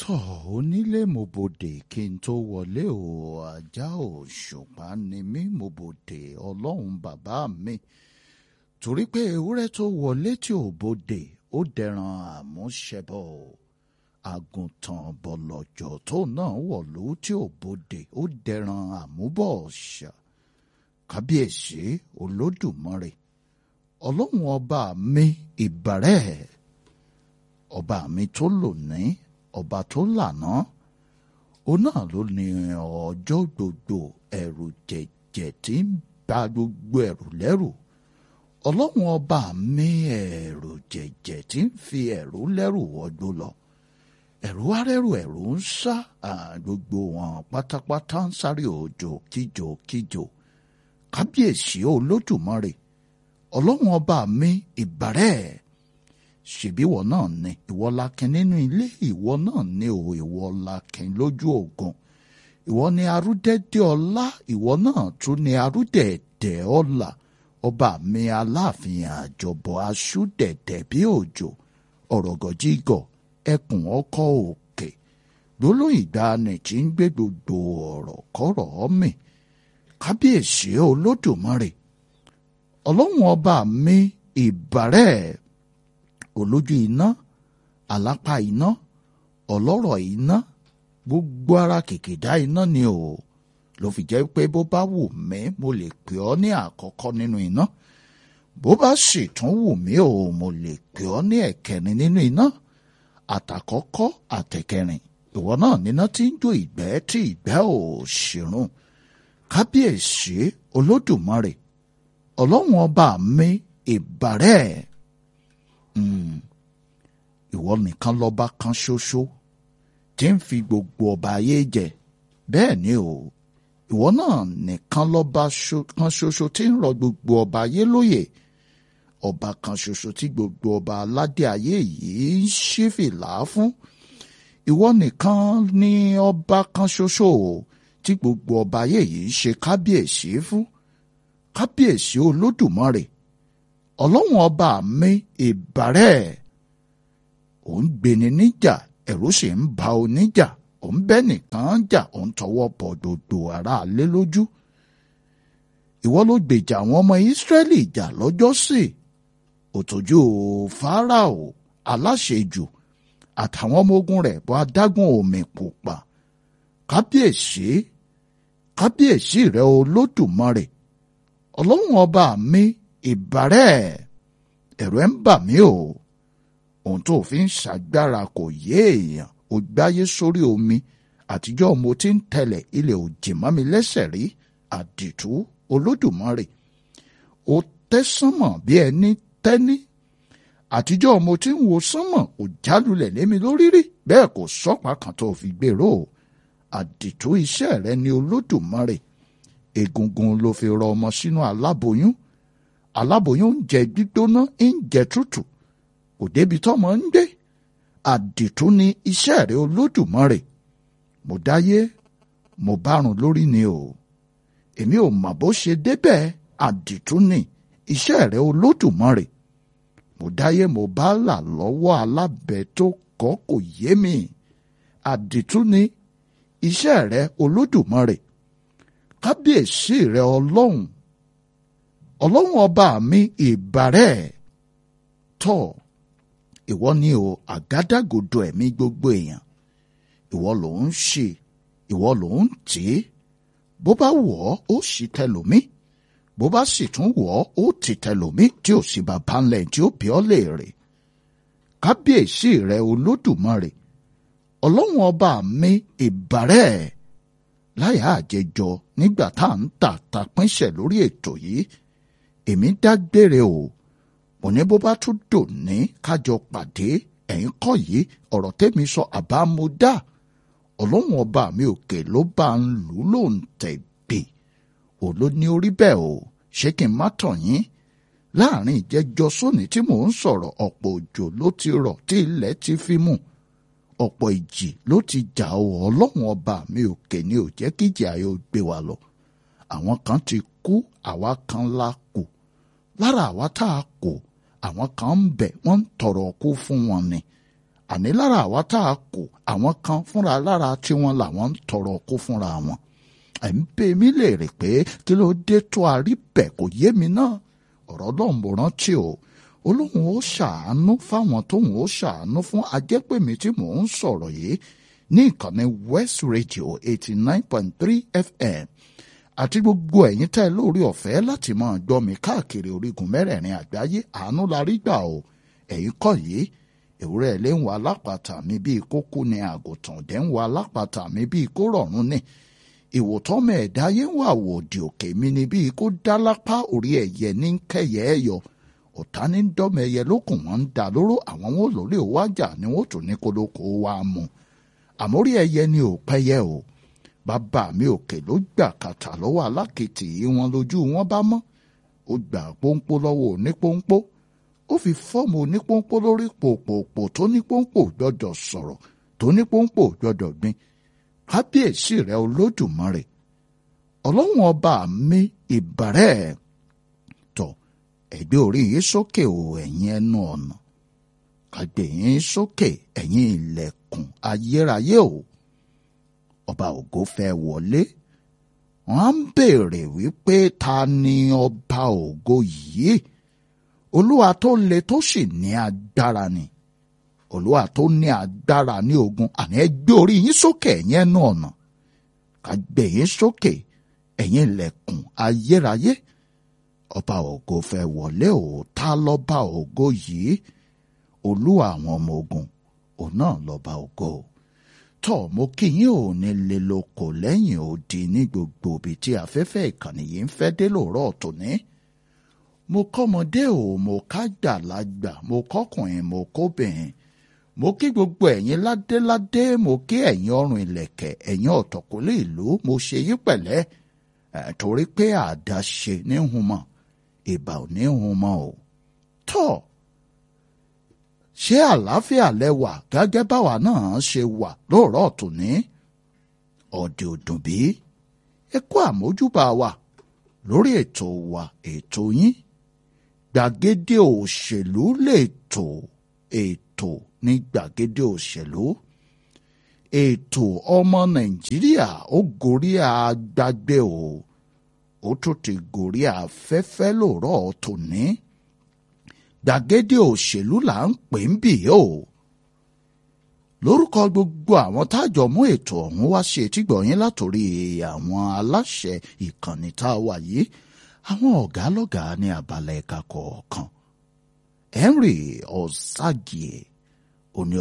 tọ̀ onílé mo bòdè kí n tó wọlé o ajá òṣùpá ni mí mo bòdè ọlọ́run bàbá mi torí pé ewúrẹ́ tó wọlé tí ò bòdè ó dẹran àmúṣẹbọ àgùntàn bọ̀lọ̀jọ̀ tó náà wọ̀lú tí ò bòdè ó dẹran àmúbọ̀ ọ̀ṣà kábíyèsí olódùmarè ọlọ́run ọba mi ìbàrẹ̀ ọba mi tó lónìí ọba tó lànà ó náà ló ní ọjọ́ gbogbo ẹ̀rù jẹ̀jẹ̀ tí ń ba gbogbo ẹ̀rù lẹ́rù ọlọ́run ọba mi ẹ̀rù jẹ̀jẹ̀ tí ń fi ẹ̀rù lẹ́rù wọgbó lọ ẹ̀rù arẹ́rù ẹ̀rù ń sá gbogbo wọn pátápátá ń sáré òjò kíjò kíjò kábíyèsí olódùmarè ọlọ́run ọba mi ìbàrẹ̀ ṣèbí ìwọ náà ni ìwọ lakin nínú ilé ìwọ náà ni ò ìwọ lakin lójú ogun ìwọ ni arúdẹ́dẹ́ ọlá ìwọ náà tún ni arúdẹ̀ẹ̀dẹ̀ ọlá ọba mi aláàfin àjọbọ aṣúdẹ̀dẹ̀ bí òjò ọ̀rọ̀gọ̀jígọ̀ ẹkùn ọkọ̀ òkè gbólóhùn ìgbàanì tí ń gbé gbogbo ọ̀rọ̀ kọ́rọ̀ mi kábíyèsí olódùmarè ọlọ́run ọba mi ìbàrẹ̀ olójú iná àlápá iná ọlọ́rọ̀ iná gbogbo ara kìkìdá iná ni o ló fi jẹ́ pé bó bá wù mí mo lè pè ọ́ ní àkọ́kọ́ nínú iná bó bá sì tún wù mí o mo lè pè ọ́ ní ẹ̀kẹrin nínú iná àtàkọ́kọ́ àtẹ̀kẹrin ìwọ náà níná tí ń jó ìgbẹ́ tí ìgbẹ́ ò ṣìrùn kábíyèsí olódùmarè ọlọ́run ọba mi ìbàrẹ̀ ìwọ nìkan lọ́ba kan ṣoṣo tí ń fi gbogbo ọba ayé jẹ bẹ́ẹ̀ ni o ìwọ náà nìkan lọ́ba kan ṣoṣo tí ń rọ gbogbo ọba ayé lóyè ọba kan ṣoṣo tí gbogbo ọba aládé ayé yìí ń ṣí fìlà fún ìwọ nìkan ni ọba kan ṣoṣo tí gbogbo ọba ayé yìí ṣe kábíyèsí fún kábíyèsí olódùmarè ọlọ́run ọba mi ìbàrẹ̀ ò ń gbéni níjà ẹ̀rù sì ń ba oníjà ò ń bẹ́ nìkan jà ò ń tọwọ́ bọ̀ gbogbo aráalé lójú ìwọ ló gbèjà àwọn ọmọ ìsírẹ́lì jà lọ́jọ́sí òtòjú fáráò aláṣejù àtàwọn ọmọ ogun rẹ̀ bọ́ adágún omi pupa kábíyèsí kábíyèsí rẹ olódùmarè ọlọ́run ọba mi ìbàrẹ̀ ẹ̀rù ẹ̀ ń bà mí o ohun tó fi ń ṣàgbára kò yé èèyàn ò gbáyé sórí omi àtijọ́ mo ti ń tẹ̀lẹ̀ ilẹ̀ òjì mọ́ mi lẹ́sẹ̀ rí àdìtú olódùmarè ó tẹ́ sánmọ̀ bí ẹni tẹ́ní àtijọ́ mo ti ń wo sánmọ̀ ò jálulẹ̀ lémi lórí rí bẹ́ẹ̀ kò sọ́pàá kan tó fi gbèrò àdìtú iṣẹ́ rẹ ni olódùmarè egungun ló fi rọ ọmọ sínú aláboyún aláboyún ń jẹ gbígbóná ń jẹ tútù kò débi tọ́mọ ń gbé àdìtú ni iṣẹ́ rẹ olódùmarè mo dáyé mo bárun lórí ni o èmi ò mọ̀ bó ṣe débẹ̀ àdìtú ni iṣẹ́ rẹ olódùmarè mo dáyé mo bá là lọ́wọ́ alábẹ tó kọ́ kò yé mi àdìtú ni iṣẹ́ rẹ olódùmarè kábíyèsí rẹ ọlọ́run ọlọ́run ọba mi ìbàrẹ̀ tọ̀ ìwọ ni o àgádágodo ẹ̀mí gbogbo èèyàn ìwọ ló ń ṣe ìwọ ló ń tì í bó bá wọ̀ ọ́ ó sì tẹlòmí bó bá sì tún wọ̀ ọ́ ó ti tẹlòmí tí ò sì bàbá ńlẹ̀ tí ó bí ọ́ léèrè kábíyèsí rẹ olódùmarè ọlọ́run ọba mi ìbàrẹ̀ láyà àjẹjọ nígbà tá à ń tà ta pínṣẹ̀ lórí ètò yìí èmi dágbére o mo ní bó bá tún dòní kájọ pàdé ẹ̀yìn kọ́ yìí ọ̀rọ̀ tẹ́mi sọ àbámúdá ọlọ́run ọba mi òkè ló bá ń lù ú ló ń tẹ̀ gbè ò ló ní orí bẹ́ẹ̀ o ṣé kí n má tàn yín láàrin ìjẹjọ sóní tí mò ń sọ̀rọ̀ ọ̀pọ̀ òjò ló ti rọ̀ tí ilẹ̀ ti fi mú ọ̀pọ̀ ìjì ló ti jà ọ́ ọlọ́run ọba mi òkè ni ò jẹ́ kíjì ayé ó gbé wa lọ àwọn kan ti kú àwa kan la kù lára àwa tá a kù àwọn kan ń bẹ wọ́n ń tọrọ kú fún wọn ni àní lára àwa tá a kù àwọn kan fúnra lára tiwọn làwọn ń tọrọ kó fúnra wọn ẹ̀ ń bẹ mí léèrè pé kí ló dé tó a rí bẹ̀ kò yé mi náà ọ̀rọ̀ náà mo rántí o olóhùn ó ṣàánú fáwọn tóhùn ó ṣàánú fún ajẹ́pẹ̀mí tí mò ń sọ̀rọ̀ yìí ní ìkànnì West Radio eighty nine point three FM àti gbogbo ẹ̀yin tẹ́ lórí ọ̀fẹ́ láti máa gbọ́ mi káàkiri orígun mẹ́rẹ̀ẹ̀rin àgbáyé àánú la rí gbà o ẹ̀yin kọ́ yìí ewúrẹ́ ilé ń wa alápàtà mi bíi kókó ni àgùntàn dẹ̀ ń wa alápàtà mi bíi kó rọ̀rùn ni ìwòtọ́mọ ẹ̀dá yé ń wà wò òdì òkè mi ni bíi kó dá lápá orí ẹ̀yẹ ní kẹyẹ ẹ̀ yọ ọ̀tá ní dọ́mọ ẹyẹ lókùn wọn ń dà lóró àwọn wọn lórí òwájà ni wọn tún ní kólókó wa mú àmórí ẹyẹ ni ò pẹ́yẹ o bàbá mi òkè ló gbà kàtà lọ́wọ́ alákìtì wọn lójú wọn bá mọ́ ó gbà pọ́npọ́ lọ́wọ́ onípọ́npọ́ ó fi fọ́ọ̀mù onípọ́npọ́ lórí pòpòpò tó nípọ́npọ́ gbọ́dọ̀ sọ̀rọ̀ tó nípọ́npọ́ gbọ́dọ̀ gbin kábíyèsí rẹ olódùmarè ọlọ́run ọba mi ìbàrẹ́ tọ̀ ẹgbẹ́ orí yìí sókè o ẹ̀yin ẹnu ọ̀nà kàgbé yín sókè ẹ̀yin ilẹ̀kùn ayérayé o ọba ògo fẹ́ wọlé wọ́n á ń béèrè wípé ta ni ọba ògo yìí olúwa tó le tó sì ní agbára ni olúwa tó ní agbára ní ogun àní ẹ gbé orí yín sókè ẹ̀yin ẹnu ọ̀nà ká gbé yín sókè ẹ̀yin ilẹ̀kùn ayérayé ọba ògo fẹ́ wọlé o ta lọ́ba ògo yìí olúwa àwọn ọmọ ogun òun náà lọ́ba ògo tọ́ mo kí yín ò ní lè lóko lẹ́yìn odi ní gbogbo ibi tí afẹ́fẹ́ ìkànnì yìí ń fẹ́ dé lóòrọ̀ tòní mo kọ́mọdé o mo kágbàlagbà mo kọ́kùnrin mo kóbìnrin mo kí gbogbo ẹ̀yin ládéládé mo kí ẹ̀yin ọrùn ìlẹ̀kẹ̀ ẹ̀yin ọ̀tọ̀kùlé ìlú mo ṣe yín pẹ̀lẹ́ torí pé àdáṣe ní humọ̀ ìbà ò ní humọ̀ o tọ́ ṣé àlàáfíà lẹ́wà gẹ́gẹ́ báwa náà ṣe wà lóòrọ̀ tòní ọ̀dẹ̀ òdùn bí ẹ kú àmójúbà wa lórí ètò wa ètò yín gbàgede òṣèlú lètò ètò ní gbàgede òṣèlú ètò ọmọ nàìjíríà ó gorí àgbàgbé o ó tún ti gorí afẹ́fẹ́ lóòrọ̀ tòní gbàgede òṣèlú là ń pè ń bì o lórúkọ gbogbo àwọn tájọ mú ètò ọ̀hún wá ṣe etígbọ̀yìn látòrí àwọn aláṣẹ ìkànnì tá a wà yìí àwọn ọ̀gá lọ́gàá ní abala ẹ̀ka kọ̀ọ̀kan Henry Ọ̀sàgìẹ̀ òní